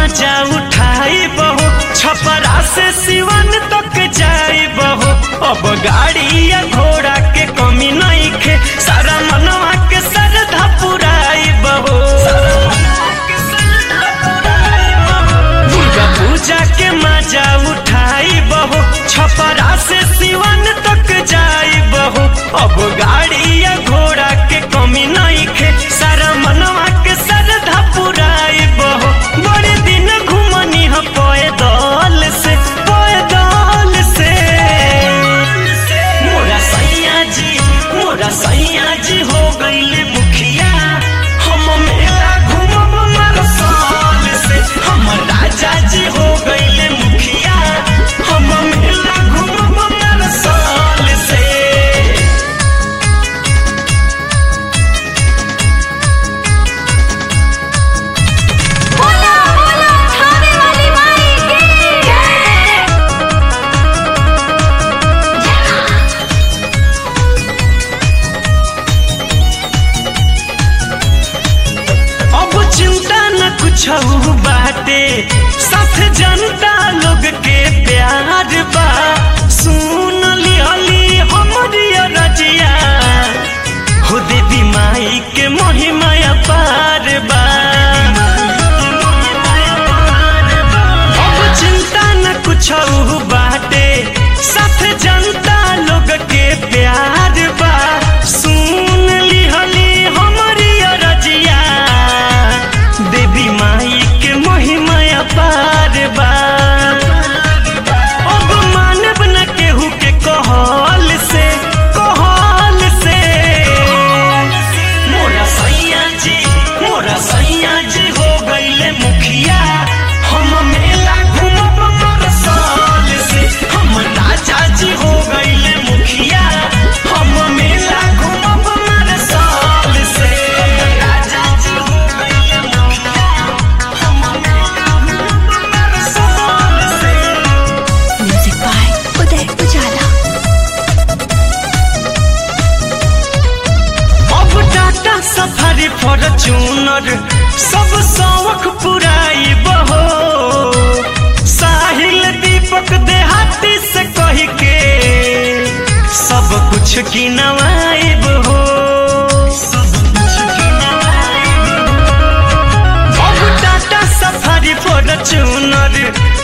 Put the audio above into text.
मजा उठाई बहो छपरा से सिवन तक जाई बहो अब गाड़ी या घोड़ा के कमी नहीं खे सारा मनवा के सरधा पुराई बहो दुर्गा पूजा के मजा उठाई बहो छपरा से सिवन तक जाई बहो अब गाड़ी या घोड़ा के कमी नहीं खे सारा मनवा के सरधा पुराई बहो बड़े दिन घुमनी ह पैदल से पैदल से मोरा सैया जी मोरा सैया जी हो गईले मुखिया हम मेला घूमब मरसाल से हम राजा जी हो गईले मुखिया हम मेला घूमब मरसाल से बोला बोला खाने वाली माई की जय अब चिंता न कुछ बाटे साथ जनता लोग के प्यार बा सुन लिहली हमरी रजिया हो देवी माई के महिमा पार बा अब चिंता न कुछ बाटे साथ जनता लोग के प्यार बा सुन लिहली हमरी रजिया देवी माई के महिमा पार बा अब मानव न केहू के कहल से कहल से मोरा सैया जी मोरा सैया जी हो गईले मुखिया हम मेला घूमब मरसाल से हम राजा जी हो गईले मुखिया हम मेला घूमब मरसाल से राजा जी हो गईले मुखिया हम मेला घूमब मरसाल से म्यूजिक बाय उदय उजाला अब टाटा सफारी फॉर्चूनर सब शौक पुराई बहो साहिल दीपक देहाती से कह के सब कुछ की नवाइब हो अब टाटा सफारी फॉर्चूनर